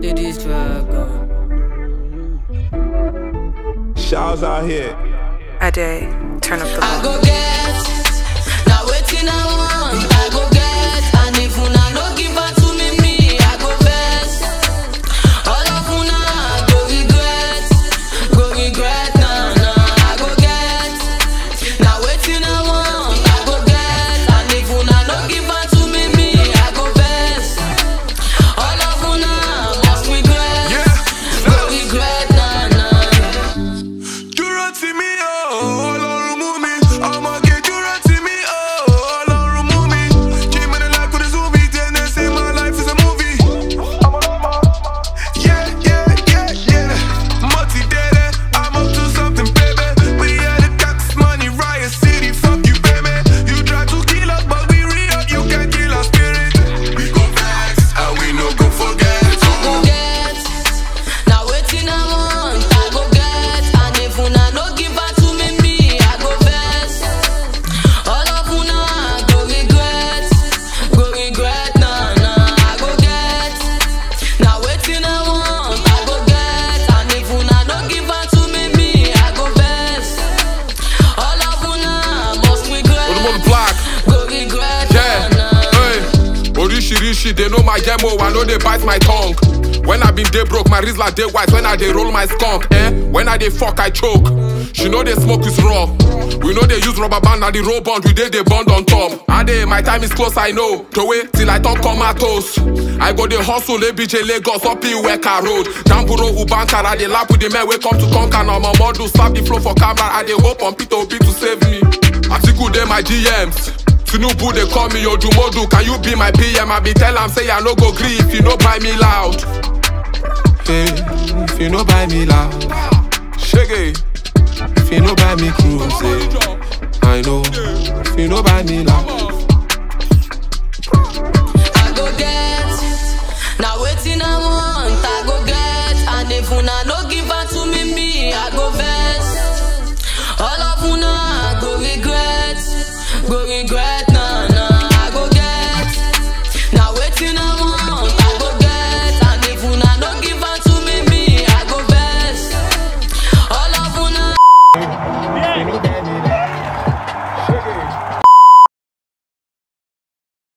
Ladies dragon. Shaw's out here. A day, turn up the I volume. go get. Now waiting I want. I go get. And if una no give her to me, me I go vex. All of una go regret, go regret. Nah nah. I go get. Now waiting I want. I go get. And if una no give her to me, me I go vex. All of una must regret, go regret. Nah nah. dúró tì mí o ọlọ́run mú mi ọmọge dúró tì mí o ọlọ́run mú mi came in the life with this movie then they say my life is a movie. Yeah, yeah, yeah, yeah. Multi-dated, I'm up to something, baby. We had the tax money, riot city, fuck you, baby. You try to kill us, but we re-up, you can't kill our spirit. We go vex, and we no go forget. go get. Now waiting I want, I go get. And if una no give her to me, me I go vex. All of una go regret, go regret. Nah nah, I go get. Now waiting I want, I go get. And if una no give her to me, me I go vex. All of una must regret, Olúmọ̀lù black. go regret. Yeah, Nah nah. hey. Oríṣiríṣi, they know my demo, I know they bite my tongue. When I been day broke, my wrist like day white. When I dey roll my skunk, eh? When I dey fuck, I choke. She know they smoke is raw. We know they use rubber band, and the roll bond, we dey they bond on top. I dey, my time is close, I know. To wait till I turn comatose. I go dey hustle, ABJ Lagos, up in Weka Road. Jamburo, Ubankara, they lap with the men, we come to conquer. Now my model, slap the flow for camera. I dey hope on Peter Obi to save me. Atiku, they my GMs. Tinubu they call me Odumodu, can you be my PM? I be tell am say I no go gree if you no buy me loud. Hey, if you no buy me loud, shaggy. If you no buy me cruise, eh, I know. If you no buy me loud, I go get. Now waiting I want, I go